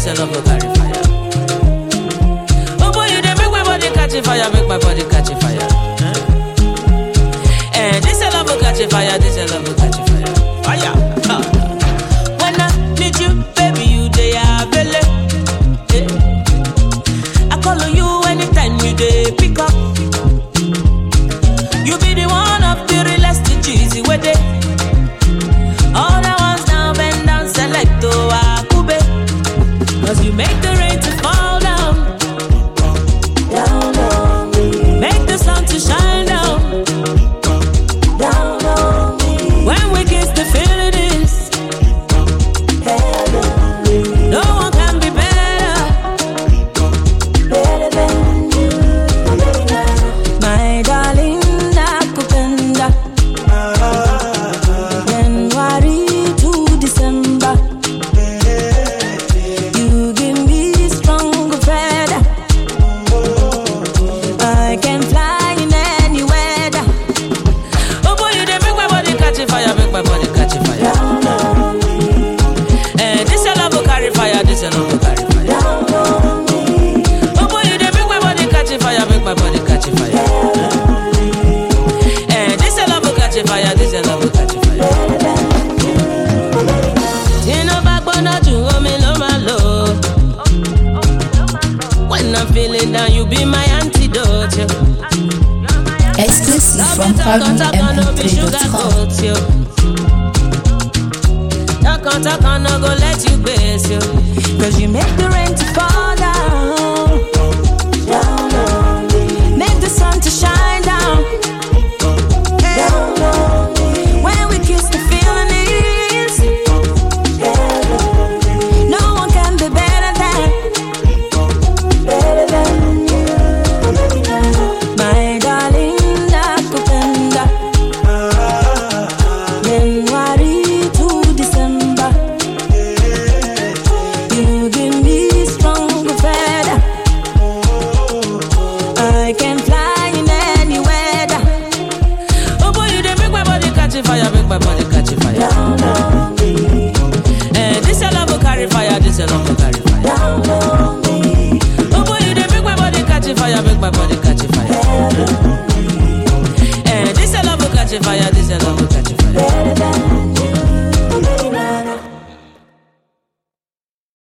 this your love will carry fire. Oh boy, you dey make my body catch a fire, make my body catch a fire. Huh? Eh, this your love will catch a fire, this your love will catch a fire. Fire. Huh. When I need you, baby, you dey available. Eh. I call on you anytime you dey pick up. You be the one of the realest cheesy way dey. All the ones now bend down select to Akube. Cause you make the rain to fall down. Down on me, Make the sun to shine down. down on me, When we kiss the feeling is. heavenly, No one can be better. better than you, baby. My darling, nakupenda. January to December. You give me strong feather. I can fly in any weather. Oh boy, you dey make my body catch a fire, make my body catch a fire. Down on me, Eh, this your love will carry fire, this your love will carry fire. down on me, Oh boy, you dey make my body catch a fire, make my body catch a fire. Eh, this your love will catch a fire, this your love will catch a fire. better than you, baby. Tínú bá gbóná jù omi ló máa lò. When I'm feeling down, you be my antidote. yo. Exclusive Love from you takan takan no be sugar PartyMP3.com. coat yo. Takan takan no go let you gbèsè yo. Cause you make the rain to fall down. Down on me, Make the sun to shine down. down on me, When we kiss the feeling is. heavenly, No one can be better than better than you, baby. my darling nakupenda. January to December. You give me strong feather. I can fly in any weather. Oh boy, you dey make my body catch a fire, make my body catch a fire. Down on me, Eh, this your love will carry fire, this your love will carry fire. down on me, Oh boy, you dey make my body catch a fire, make my body catch a fire. Eh, this your love will catch a fire, this your love will catch a fire.